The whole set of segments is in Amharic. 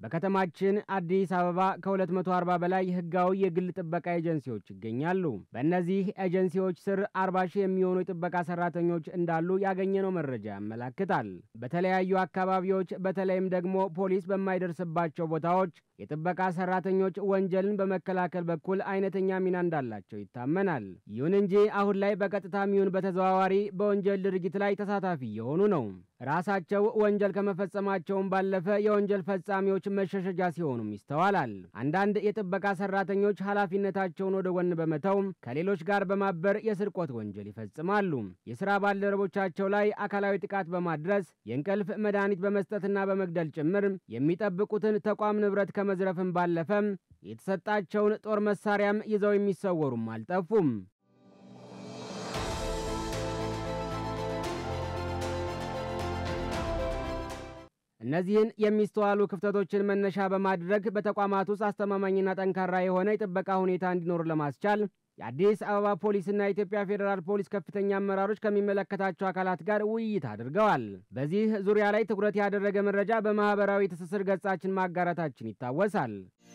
በከተማችን አዲስ አበባ ከ240 በላይ ህጋዊ የግል ጥበቃ ኤጀንሲዎች ይገኛሉ። በእነዚህ ኤጀንሲዎች ስር 40 ሺህ የሚሆኑ የጥበቃ ሰራተኞች እንዳሉ ያገኘነው መረጃ ያመላክታል። በተለያዩ አካባቢዎች በተለይም ደግሞ ፖሊስ በማይደርስባቸው ቦታዎች የጥበቃ ሰራተኞች ወንጀልን በመከላከል በኩል አይነተኛ ሚና እንዳላቸው ይታመናል። ይሁን እንጂ አሁን ላይ በቀጥታም ይሁን በተዘዋዋሪ በወንጀል ድርጊት ላይ ተሳታፊ የሆኑ ነው። ራሳቸው ወንጀል ከመፈጸማቸውም ባለፈ የወንጀል ፈጻሚዎች መሸሸጃ ሲሆኑም ይስተዋላል። አንዳንድ የጥበቃ ሰራተኞች ኃላፊነታቸውን ወደ ጎን በመተው ከሌሎች ጋር በማበር የስርቆት ወንጀል ይፈጽማሉ። የስራ ባልደረቦቻቸው ላይ አካላዊ ጥቃት በማድረስ የእንቅልፍ መድኃኒት በመስጠትና በመግደል ጭምር የሚጠብቁትን ተቋም ንብረት ከመዝረፍም ባለፈ የተሰጣቸውን ጦር መሳሪያም ይዘው የሚሰወሩም አልጠፉም። እነዚህን የሚስተዋሉ ክፍተቶችን መነሻ በማድረግ በተቋማት ውስጥ አስተማማኝና ጠንካራ የሆነ የጥበቃ ሁኔታ እንዲኖር ለማስቻል የአዲስ አበባ ፖሊስና የኢትዮጵያ ፌዴራል ፖሊስ ከፍተኛ አመራሮች ከሚመለከታቸው አካላት ጋር ውይይት አድርገዋል። በዚህ ዙሪያ ላይ ትኩረት ያደረገ መረጃ በማህበራዊ ትስስር ገጻችን ማጋራታችን ይታወሳል።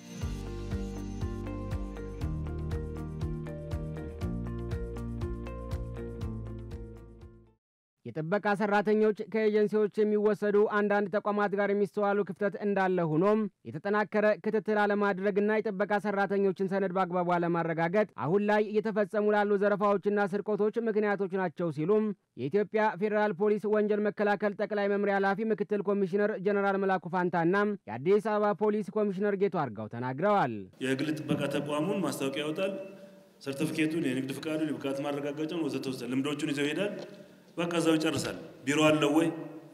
የጥበቃ ሰራተኞች ከኤጀንሲዎች የሚወሰዱ አንዳንድ ተቋማት ጋር የሚስተዋሉ ክፍተት እንዳለ ሆኖም የተጠናከረ ክትትል አለማድረግና የጥበቃ ሰራተኞችን ሰነድ በአግባቡ አለማረጋገጥ አሁን ላይ እየተፈጸሙ ላሉ ዘረፋዎችና ስርቆቶች ምክንያቶች ናቸው ሲሉም የኢትዮጵያ ፌዴራል ፖሊስ ወንጀል መከላከል ጠቅላይ መምሪያ ኃላፊ ምክትል ኮሚሽነር ጀነራል መላኩ ፋንታና የአዲስ አበባ ፖሊስ ኮሚሽነር ጌቱ አርጋው ተናግረዋል። የግል ጥበቃ ተቋሙን ማስታወቂያ ያወጣል። ሰርቲፊኬቱን፣ የንግድ ፍቃዱን፣ የብቃት ማረጋገጫውን ወዘተ ወዘተ ልምዶቹን ይዘው ይሄዳል። በቃ እዛው ይጨርሳል። ቢሮ አለው ወይ?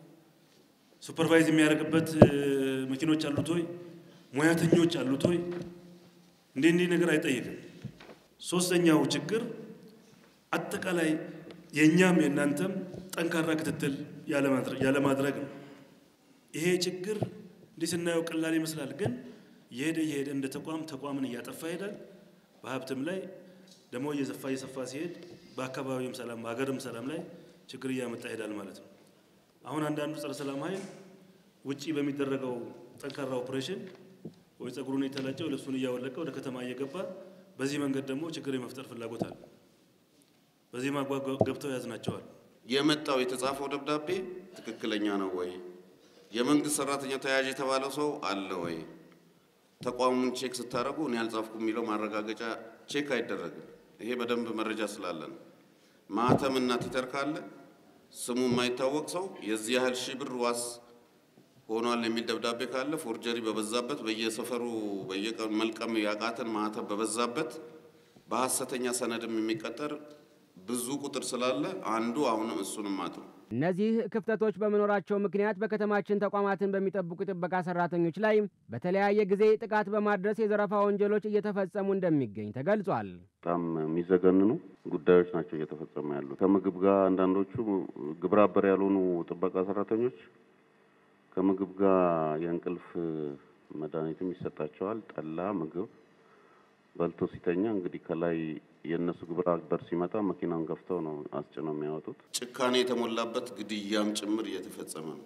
ሱፐርቫይዝ የሚያደርግበት መኪኖች አሉት ወይ? ሙያተኞች አሉት ወይ? እንዲህ እንዲህ ነገር አይጠይቅም። ሶስተኛው ችግር አጠቃላይ የእኛም የእናንተም ጠንካራ ክትትል ያለማድረግ ነው። ይሄ ችግር እንዲህ ስናየው ቀላል ይመስላል፣ ግን እየሄደ እየሄደ እንደ ተቋም ተቋምን እያጠፋ ይሄዳል። በሀብትም ላይ ደግሞ እየሰፋ እየሰፋ ሲሄድ በአካባቢውም ሰላም በሀገርም ሰላም ላይ ችግር እያመጣ ይሄዳል ማለት ነው። አሁን አንዳንዱ ጸረ ሰላም ኃይል ውጪ በሚደረገው ጠንካራ ኦፕሬሽን ወይ ጸጉሩን የተላጨው ልብሱን እያወለቀ ወደ ከተማ እየገባ በዚህ መንገድ ደግሞ ችግር የመፍጠር ፍላጎት አለ። በዚህ ማግባብ ገብተው ያዝናቸዋል። የመጣው የተጻፈው ደብዳቤ ትክክለኛ ነው ወይ? የመንግስት ሰራተኛ ተያዥ የተባለው ሰው አለ ወይ? ተቋሙን ቼክ ስታደርጉ እኔ ያልጻፍኩ የሚለው ማረጋገጫ ቼክ አይደረግም። ይሄ በደንብ መረጃ ስላለ ነው። ማህተም እና ቲተር ካለ ስሙ የማይታወቅ ሰው የዚህ ያህል ሺህ ብር ዋስ ሆኗል የሚል ደብዳቤ ካለ ፎርጀሪ በበዛበት በየሰፈሩ በየቀኑ መልቀም ያቃተን ማህተም በበዛበት በሐሰተኛ ሰነድም የሚቀጠር ብዙ ቁጥር ስላለ አንዱ አሁንም እሱንም አጥሩ እነዚህ ክፍተቶች በመኖራቸው ምክንያት በከተማችን ተቋማትን በሚጠብቁ ጥበቃ ሰራተኞች ላይ በተለያየ ጊዜ ጥቃት በማድረስ የዘረፋ ወንጀሎች እየተፈጸሙ እንደሚገኝ ተገልጿል። በጣም የሚዘገንኑ ጉዳዮች ናቸው እየተፈጸሙ ያሉ። ከምግብ ጋር አንዳንዶቹ ግብረ አበር ያልሆኑ ጥበቃ ሰራተኞች ከምግብ ጋር የእንቅልፍ መድኃኒትም ይሰጣቸዋል። ጠላ፣ ምግብ በልቶ ሲተኛ እንግዲህ ከላይ የእነሱ ግብረ አበር ሲመጣ መኪናን ገፍተው ነው አስጭነው የሚያወጡት። ጭካኔ የተሞላበት ግድያም ጭምር እየተፈጸመ ነው።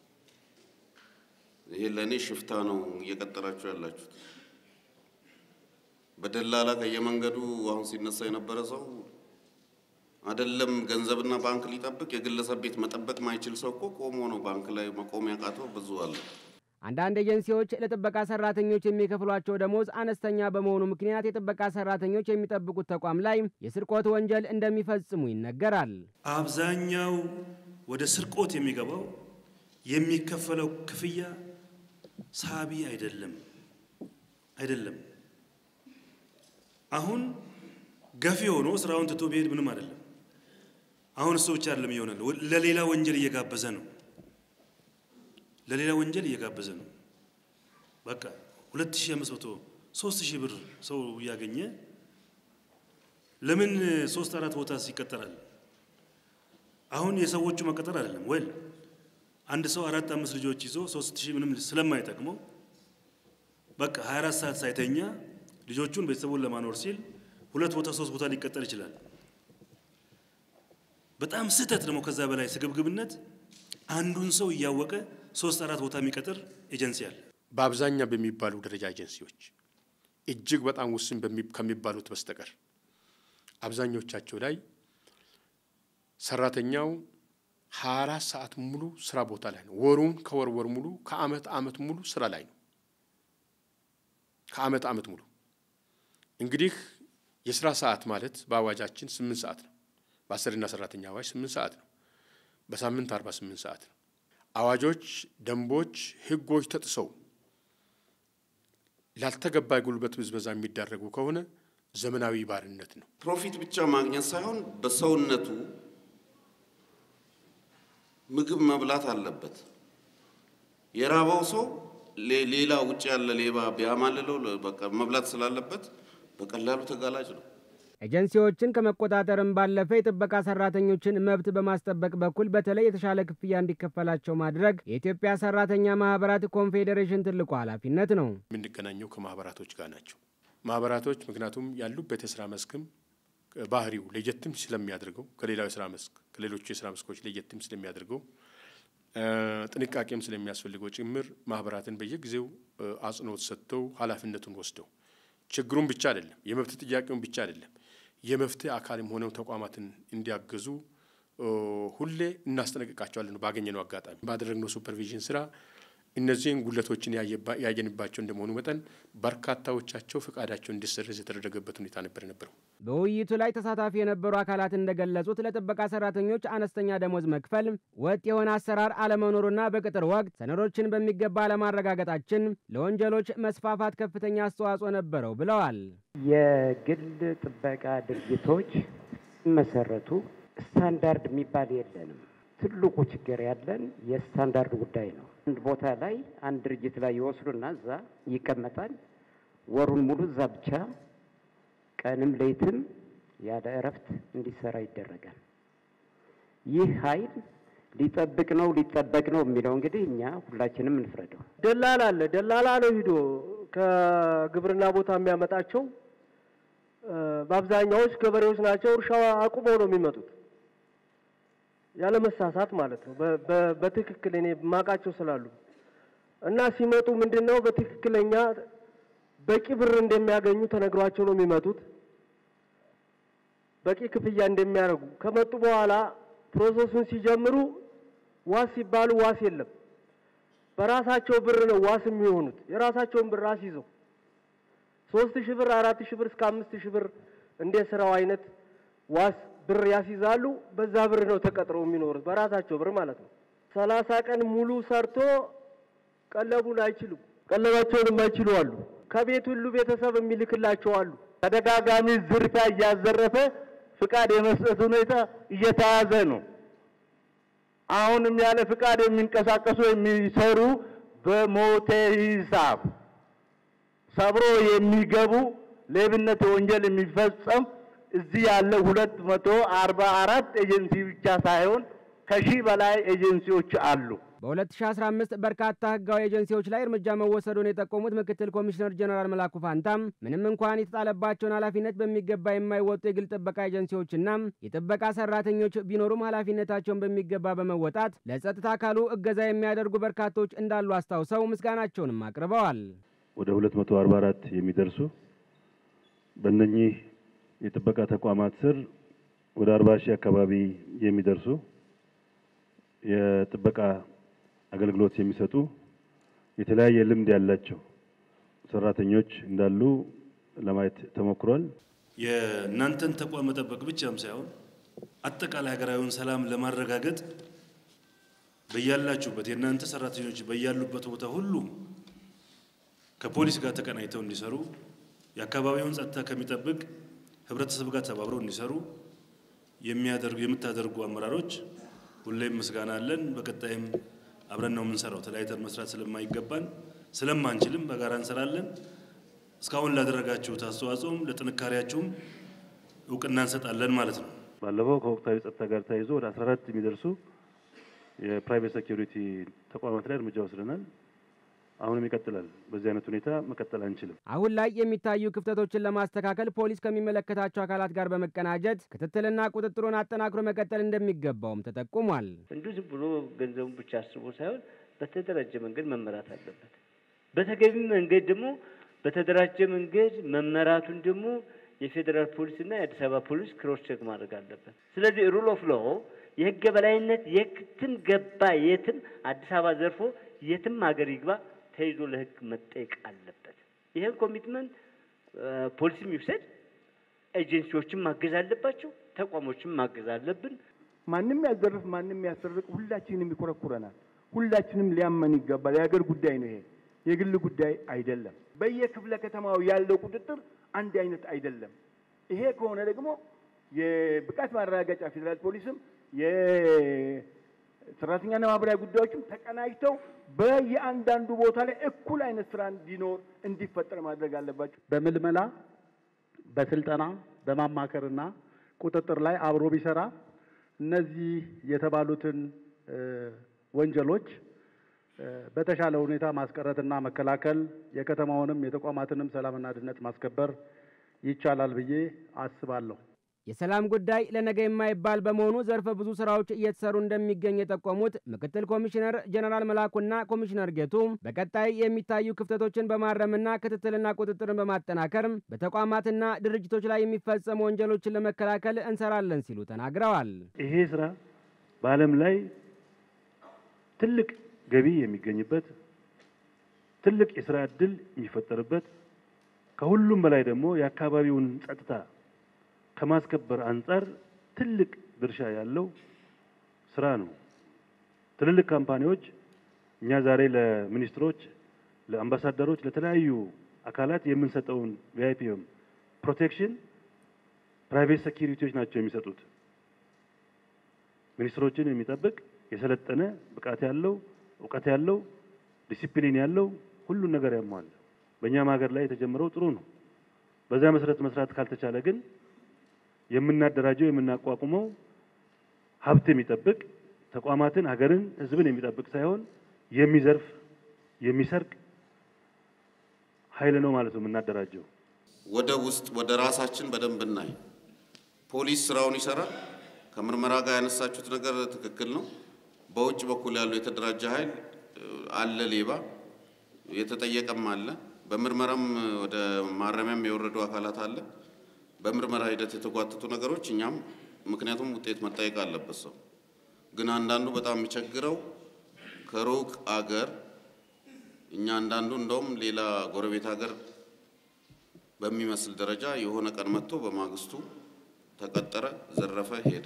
ይሄ ለእኔ ሽፍታ ነው እየቀጠራችሁ ያላችሁት። በደላላ ከየመንገዱ አሁን ሲነሳ የነበረ ሰው አይደለም ገንዘብና ባንክ ሊጠብቅ የግለሰብ ቤት መጠበቅ ማይችል ሰው እኮ ቆሞ ነው ባንክ ላይ መቆም ያቃተው ብዙ አለ። አንዳንድ ኤጀንሲዎች ለጥበቃ ሰራተኞች የሚከፍሏቸው ደሞዝ አነስተኛ በመሆኑ ምክንያት የጥበቃ ሰራተኞች የሚጠብቁት ተቋም ላይ የስርቆት ወንጀል እንደሚፈጽሙ ይነገራል። አብዛኛው ወደ ስርቆት የሚገባው የሚከፈለው ክፍያ ሳቢ አይደለም አይደለም። አሁን ገፊ ሆኖ ስራውን ትቶ ቢሄድ ምንም አይደለም። አሁን እሱ ብቻ አይደለም ይሆናል፣ ለሌላ ወንጀል እየጋበዘ ነው ለሌላ ወንጀል እየጋበዘ ነው። በቃ 2500 3000 ብር ሰው እያገኘ ለምን ሶስት አራት ቦታ ይቀጠራል? አሁን የሰዎቹ መቀጠር አይደለም ወይ አንድ ሰው አራት አምስት ልጆች ይዞ 3000 ምንም ስለማይጠቅመው በቃ 24 ሰዓት ሳይተኛ ልጆቹን ቤተሰቡን ለማኖር ሲል ሁለት ቦታ ሶስት ቦታ ሊቀጠር ይችላል። በጣም ስህተት ደግሞ ከዛ በላይ ስግብግብነት አንዱን ሰው እያወቀ ሶስት አራት ቦታ የሚቀጥር ኤጀንሲ አለ። በአብዛኛው በሚባሉ ደረጃ ኤጀንሲዎች እጅግ በጣም ውስን ከሚባሉት በስተቀር አብዛኞቻቸው ላይ ሰራተኛው ሀያ አራት ሰዓት ሙሉ ስራ ቦታ ላይ ነው። ወሩን ከወር ወር ሙሉ ከአመት አመት ሙሉ ስራ ላይ ነው። ከአመት አመት ሙሉ እንግዲህ የስራ ሰዓት ማለት በአዋጃችን ስምንት ሰዓት ነው። በአሰሪና ሰራተኛ አዋጅ ስምንት ሰዓት ነው። በሳምንት አርባ ስምንት ሰዓት ነው። አዋጆች፣ ደንቦች፣ ህጎች ተጥሰው ላልተገባ ጉልበት ብዝበዛ የሚዳረጉ ከሆነ ዘመናዊ ባርነት ነው። ፕሮፊት ብቻ ማግኘት ሳይሆን በሰውነቱ ምግብ መብላት አለበት። የራበው ሰው ሌላ ውጭ ያለ ሌባ ቢያማልለው በቃ መብላት ስላለበት በቀላሉ ተጋላጭ ነው። ኤጀንሲዎችን ከመቆጣጠርም ባለፈ የጥበቃ ሰራተኞችን መብት በማስጠበቅ በኩል በተለይ የተሻለ ክፍያ እንዲከፈላቸው ማድረግ የኢትዮጵያ ሰራተኛ ማህበራት ኮንፌዴሬሽን ትልቁ ኃላፊነት ነው። የምንገናኘው ከማህበራቶች ጋር ናቸው። ማህበራቶች ምክንያቱም ያሉበት የስራ መስክም ባህሪው ለየትም ስለሚያደርገው ከሌላው የስራ መስክ ከሌሎቹ የስራ መስኮች ለየትም ስለሚያደርገው ጥንቃቄም ስለሚያስፈልገው ጭምር ማህበራትን በየጊዜው አጽንኦት ሰጥተው ኃላፊነቱን ወስደው ችግሩን ብቻ አይደለም የመብት ጥያቄውን ብቻ አይደለም የመፍትሄ አካልም ሆነው ተቋማትን እንዲያገዙ ሁሌ እናስጠነቅቃቸዋለን። ባገኘነው አጋጣሚ ባደረግነው ሱፐርቪዥን ስራ እነዚህን ጉለቶችን ያየንባቸው እንደመሆኑ መጠን በርካታዎቻቸው ፈቃዳቸው እንዲሰረዝ የተደረገበት ሁኔታ ነበር ነበረው። በውይይቱ ላይ ተሳታፊ የነበሩ አካላት እንደገለጹት ለጥበቃ ሰራተኞች አነስተኛ ደሞዝ መክፈል፣ ወጥ የሆነ አሰራር አለመኖሩና በቅጥር ወቅት ሰነዶችን በሚገባ አለማረጋገጣችን ለወንጀሎች መስፋፋት ከፍተኛ አስተዋጽኦ ነበረው ብለዋል። የግል ጥበቃ ድርጅቶች ሲመሰረቱ ስታንዳርድ የሚባል የለንም። ትልቁ ችግር ያለን የስታንዳርድ ጉዳይ ነው። አንድ ቦታ ላይ አንድ ድርጅት ላይ ይወስዱና እዛ ይቀመጣል። ወሩን ሙሉ እዛ ብቻ ቀንም ሌትም ያለ እረፍት እንዲሰራ ይደረጋል። ይህ ኃይል ሊጠብቅ ነው ሊጠበቅ ነው የሚለው እንግዲህ እኛ ሁላችንም እንፍረደው። ደላላ አለ። ደላላ ነው ሂዶ ከግብርና ቦታ የሚያመጣቸው በአብዛኛዎች ገበሬዎች ናቸው። እርሻ አቁመው ነው የሚመጡት ያለ መሳሳት ማለት ነው። በትክክል እኔ ማቃቸው ስላሉ እና ሲመጡ ምንድን ነው በትክክለኛ በቂ ብር እንደሚያገኙ ተነግሯቸው ነው የሚመጡት። በቂ ክፍያ እንደሚያደርጉ ከመጡ በኋላ ፕሮሰሱን ሲጀምሩ ዋስ ሲባሉ ዋስ የለም። በራሳቸው ብር ነው ዋስ የሚሆኑት። የራሳቸውን ብር አስይዘው ሶስት ሺህ ብር አራት ሺህ ብር እስከ አምስት ሺህ ብር እንደ ስራው አይነት ዋስ ብር ያስይዛሉ። በዛ ብር ነው ተቀጥረው የሚኖሩት በራሳቸው ብር ማለት ነው። ሰላሳ ቀን ሙሉ ሰርቶ ቀለቡን አይችሉም። ቀለባቸውን የማይችሉ አሉ። ከቤት ሁሉ ቤተሰብ የሚልክላቸው አሉ። ተደጋጋሚ ዝርፊያ እያዘረፈ ፍቃድ የመስጠት ሁኔታ እየተያዘ ነው። አሁንም ያለ ፍቃድ የሚንቀሳቀሱ የሚሰሩ በሞቴ ሂሳብ ሰብሮ የሚገቡ ሌብነት ወንጀል የሚፈጸም እዚህ ያለ ሁለት መቶ አርባ አራት ኤጀንሲ ብቻ ሳይሆን ከሺህ በላይ ኤጀንሲዎች አሉ። በ2015 በርካታ ህጋዊ ኤጀንሲዎች ላይ እርምጃ መወሰዱን የጠቆሙት ምክትል ኮሚሽነር ጀነራል መላኩ ፋንታም ምንም እንኳን የተጣለባቸውን ኃላፊነት በሚገባ የማይወጡ የግል ጥበቃ ኤጀንሲዎችና የጥበቃ ሰራተኞች ቢኖሩም ኃላፊነታቸውን በሚገባ በመወጣት ለጸጥታ አካሉ እገዛ የሚያደርጉ በርካቶች እንዳሉ አስታውሰው ምስጋናቸውንም አቅርበዋል። ወደ 244 የሚደርሱ በእነኚህ የጥበቃ ተቋማት ስር ወደ 40 ሺህ አካባቢ የሚደርሱ የጥበቃ አገልግሎት የሚሰጡ የተለያየ ልምድ ያላቸው ሰራተኞች እንዳሉ ለማየት ተሞክሯል። የእናንተን ተቋም መጠበቅ ብቻም ሳይሆን አጠቃላይ ሀገራዊውን ሰላም ለማረጋገጥ በያላችሁበት የእናንተ ሰራተኞች በያሉበት ቦታ ሁሉ ከፖሊስ ጋር ተቀናጅተው እንዲሰሩ የአካባቢውን ጸጥታ ከሚጠብቅ ህብረተሰብ ጋር ተባብረው እንዲሰሩ የሚያደርጉ የምታደርጉ አመራሮች ሁሌም ምስጋና አለን። በቀጣይም አብረን ነው የምንሰራው። ተለያይተን መስራት ስለማይገባን ስለማንችልም በጋራ እንሰራለን። እስካሁን ላደረጋችሁት አስተዋጽኦም ለጥንካሬያችሁም እውቅና እንሰጣለን ማለት ነው። ባለፈው ከወቅታዊ ጸጥታ ጋር ተያይዞ ወደ 14 የሚደርሱ የፕራይቬት ሴኪሪቲ ተቋማት ላይ እርምጃ ወስደናል። አሁንም ይቀጥላል። በዚህ አይነት ሁኔታ መቀጠል አንችልም። አሁን ላይ የሚታዩ ክፍተቶችን ለማስተካከል ፖሊስ ከሚመለከታቸው አካላት ጋር በመቀናጀት ክትትልና ቁጥጥሩን አጠናክሮ መቀጠል እንደሚገባውም ተጠቁሟል። እንዲሁ ዝም ብሎ ገንዘቡን ብቻ አስቦ ሳይሆን በተደራጀ መንገድ መመራት አለበት። በተገቢ መንገድ ደግሞ በተደራጀ መንገድ መመራቱን ደግሞ የፌዴራል ፖሊስ እና የአዲስ አበባ ፖሊስ ክሮስ ቼክ ማድረግ አለበት። ስለዚህ ሩል ኦፍ ሎ የህግ የበላይነት የትም ገባ የትም አዲስ አበባ ዘርፎ የትም ሀገር ይግባ ተይዞ ለህግ መጠየቅ አለበት። ይህን ኮሚትመንት ፖሊስም ይውሰድ፣ ኤጀንሲዎችም ማገዝ አለባቸው፣ ተቋሞችም ማገዝ አለብን። ማንም ያዘርፍ ማንም ያሰርቅ ሁላችንም ይኮረኩረናል። ሁላችንም ሊያመን ይገባል። የሀገር ጉዳይ ነው ይሄ፣ የግል ጉዳይ አይደለም። በየክፍለ ከተማው ያለው ቁጥጥር አንድ አይነት አይደለም። ይሄ ከሆነ ደግሞ የብቃት ማረጋገጫ ፌዴራል ፖሊስም የሰራተኛና ማህበራዊ ጉዳዮችም ተቀናጅተው በየአንዳንዱ ቦታ ላይ እኩል አይነት ስራ እንዲኖር እንዲፈጠር ማድረግ አለባቸው። በምልመላ በስልጠና በማማከርና ቁጥጥር ላይ አብሮ ቢሰራ እነዚህ የተባሉትን ወንጀሎች በተሻለ ሁኔታ ማስቀረትና መከላከል የከተማውንም የተቋማትንም ሰላምና ደህንነት ማስከበር ይቻላል ብዬ አስባለሁ። የሰላም ጉዳይ ለነገ የማይባል በመሆኑ ዘርፈ ብዙ ስራዎች እየተሰሩ እንደሚገኝ የጠቆሙት ምክትል ኮሚሽነር ጀነራል መላኩና ኮሚሽነር ጌቱ በቀጣይ የሚታዩ ክፍተቶችን በማረምና ክትትልና ቁጥጥርን በማጠናከር በተቋማትና ድርጅቶች ላይ የሚፈጸሙ ወንጀሎችን ለመከላከል እንሰራለን ሲሉ ተናግረዋል። ይሄ ስራ በዓለም ላይ ትልቅ ገቢ የሚገኝበት ትልቅ የስራ እድል የሚፈጠርበት ከሁሉም በላይ ደግሞ የአካባቢውን ጸጥታ ከማስከበር አንጻር ትልቅ ድርሻ ያለው ስራ ነው። ትልልቅ ካምፓኒዎች እኛ ዛሬ ለሚኒስትሮች፣ ለአምባሳደሮች፣ ለተለያዩ አካላት የምንሰጠውን ቪአይፒ ፕሮቴክሽን ፕራይቬት ሴኪሪቲዎች ናቸው የሚሰጡት። ሚኒስትሮችን የሚጠብቅ የሰለጠነ ብቃት ያለው እውቀት ያለው ዲሲፕሊን ያለው ሁሉን ነገር ያሟላ። በእኛም ሀገር ላይ የተጀመረው ጥሩ ነው። በዛ መሰረት መስራት ካልተቻለ ግን የምናደራጀው የምናቋቁመው ሀብት የሚጠብቅ ተቋማትን፣ ሀገርን፣ ሕዝብን የሚጠብቅ ሳይሆን የሚዘርፍ የሚሰርቅ ኃይል ነው ማለት ነው የምናደራጀው። ወደ ውስጥ ወደ ራሳችን በደንብ እናይ። ፖሊስ ስራውን ይሰራል። ከምርመራ ጋር ያነሳችሁት ነገር ትክክል ነው። በውጭ በኩል ያለው የተደራጀ ኃይል አለ፣ ሌባ የተጠየቀም አለ። በምርመራም ወደ ማረሚያም የወረዱ አካላት አለ። በምርመራ ሂደት የተጓተቱ ነገሮች እኛም ምክንያቱም ውጤት መጠየቅ አለበት ሰው ግን አንዳንዱ በጣም የሚቸግረው ከሩቅ አገር እኛ አንዳንዱ እንደውም ሌላ ጎረቤት ሀገር በሚመስል ደረጃ የሆነ ቀን መጥቶ በማግስቱ ተቀጠረ፣ ዘረፈ፣ ሄደ።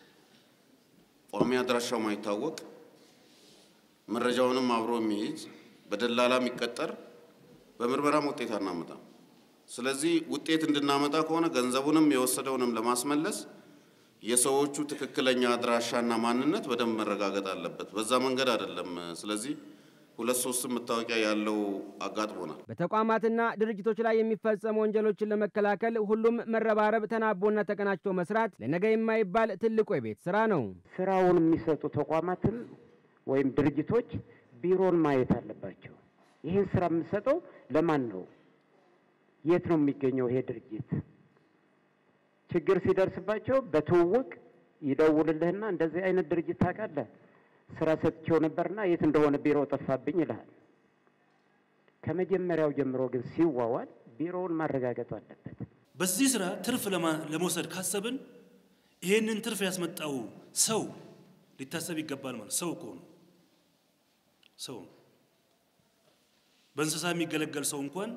ቋሚ አድራሻው ማይታወቅ መረጃውንም አብሮ የሚይዝ በደላላ የሚቀጠር በምርመራም ውጤት አናመጣም። ስለዚህ ውጤት እንድናመጣ ከሆነ ገንዘቡንም የወሰደውንም ለማስመለስ የሰዎቹ ትክክለኛ አድራሻና ማንነት በደንብ መረጋገጥ አለበት። በዛ መንገድ አይደለም። ስለዚህ ሁለት ሶስትም መታወቂያ ያለው አጋጥሞናል። በተቋማትና ድርጅቶች ላይ የሚፈጸሙ ወንጀሎችን ለመከላከል ሁሉም መረባረብ፣ ተናቦና ተቀናጅቶ መስራት ለነገ የማይባል ትልቁ የቤት ስራ ነው። ስራውን የሚሰጡ ተቋማትም ወይም ድርጅቶች ቢሮን ማየት አለባቸው። ይህን ስራ የምንሰጠው ለማን ነው? የት ነው የሚገኘው ይሄ ድርጅት? ችግር ሲደርስባቸው በትውውቅ ይደውልልህና እንደዚህ አይነት ድርጅት ታውቃለህ፣ ስራ ሰጥቼው ነበርና የት እንደሆነ ቢሮ ጠፋብኝ ይልሃል። ከመጀመሪያው ጀምሮ ግን ሲዋዋል ቢሮውን ማረጋገጥ አለበት። በዚህ ስራ ትርፍ ለመውሰድ ካሰብን ይሄንን ትርፍ ያስመጣው ሰው ሊታሰብ ይገባል። ማለት ሰው እኮ ነው። ሰው ነው። በእንስሳ የሚገለገል ሰው እንኳን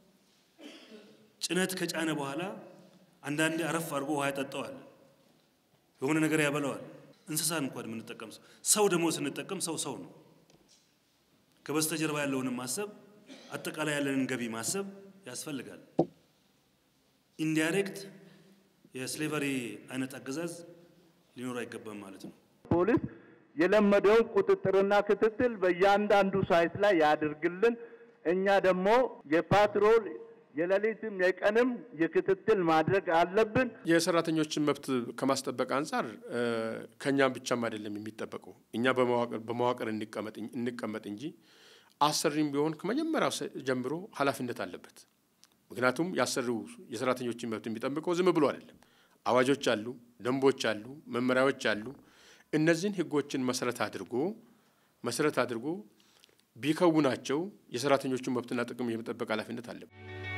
ጭነት ከጫነ በኋላ አንዳንዴ አረፍ አድርጎ ውሃ ያጠጣዋል፣ የሆነ ነገር ያበላዋል። እንስሳን እንኳን የምንጠቀም ሰው ሰው ደግሞ ስንጠቀም ሰው ሰው ነው። ከበስተጀርባ ያለውንም ማሰብ አጠቃላይ ያለንን ገቢ ማሰብ ያስፈልጋል። ኢንዳይሬክት የስሌቨሪ አይነት አገዛዝ ሊኖር አይገባም ማለት ነው። ፖሊስ የለመደውን ቁጥጥርና ክትትል በእያንዳንዱ ሳይት ላይ ያድርግልን። እኛ ደግሞ የፓትሮል የሌሊትም የቀንም የክትትል ማድረግ አለብን። የሰራተኞችን መብት ከማስጠበቅ አንጻር ከእኛም ብቻም አይደለም የሚጠበቀው እኛ በመዋቅር እንቀመጥ እንጂ አሰሪም ቢሆን ከመጀመሪያው ጀምሮ ኃላፊነት አለበት። ምክንያቱም የአሰሪው የሰራተኞችን መብት የሚጠብቀው ዝም ብሎ አይደለም። አዋጆች አሉ፣ ደንቦች አሉ፣ መመሪያዎች አሉ። እነዚህን ህጎችን መሰረት አድርጎ መሰረት አድርጎ ቢከውናቸው የሰራተኞቹን መብትና ጥቅም የመጠበቅ ኃላፊነት አለበት።